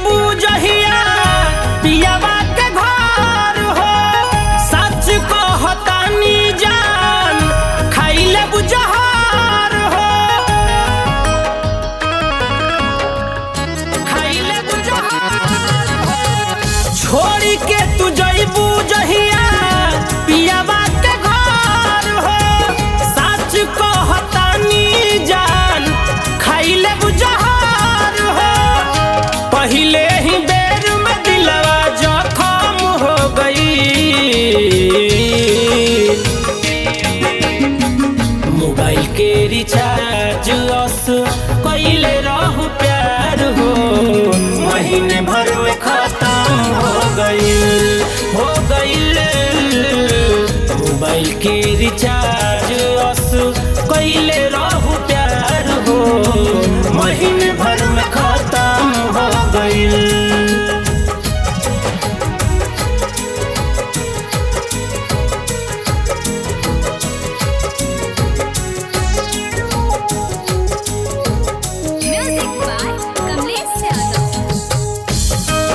जहिया पियावा के घर हो सच कहतानी जान खाइले बुझहार हो खाइले बुझहार हो छोड़ी के तू जइबू जहिया पियावा के घर हो सच कहतानी जान खाइले बुझहार हो पहिले ही बेर में दिलवा जखम हो गई मोबाइल के रिचार्ज अस कैले रहू प्यार हो महीने भर में खत्म हो गईल हो गईल मोबाइल के रिचार्ज अस कैले रहू प्यार हो महीने भर में खत्म हो गईल Music by Kamlesh Yadav.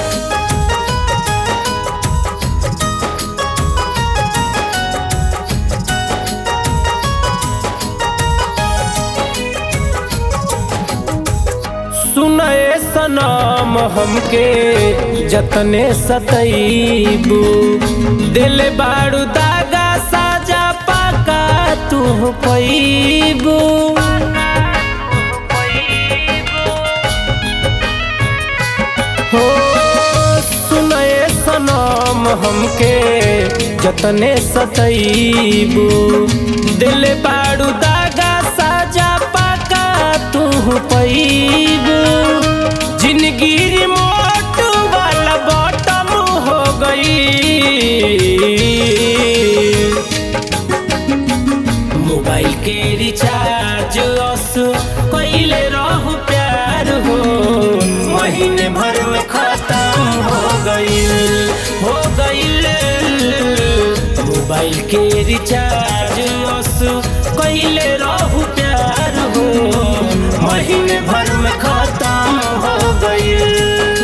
सुनए सनम हमके जतने सतईबू दिल बारू दागा साजा पाका तू पैबू हो सुनए सनम हमके जतने सतईबू दिल बारू दागा साजा पाका तू पैबू जिंदगी रिमोट वाला बॉटम हो गई मोबाइल के रिचार्ज अस कैले रहू प्यार हो महीने भर में खत्म हो गईल हो गईल मोबाइल के रिचार्ज अस कैले रहू प्यार हो महीने भर में खत्म हो गईल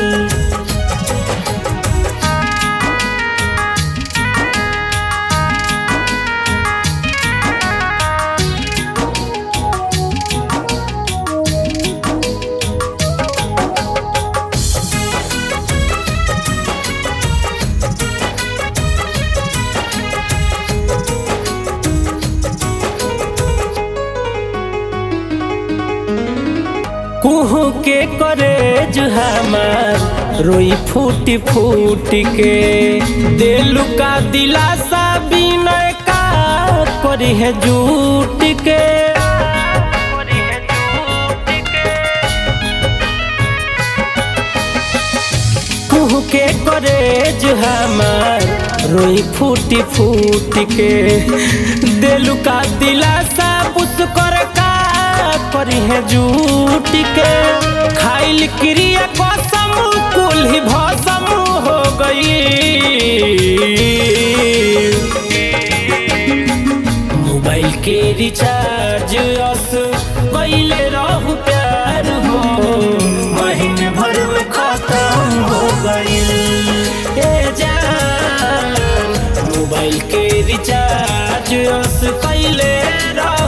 कुहू के करे हमार रोई फूटी फूट के दिलु का दिलासा बिनय का करी है झूठ के कुहू के करे हमार रोई फूटी फूट के दिलु का दिलासा पुस कर का करी है झूठ के खाइल क्रिया कसम कुल ही भसम हो गई मोबाइल के रिचार्ज अस कैले रहू प्यार हो महीने भर में खत्म हो गईल ए जान मोबाइल के रिचार्ज अस कैले रहू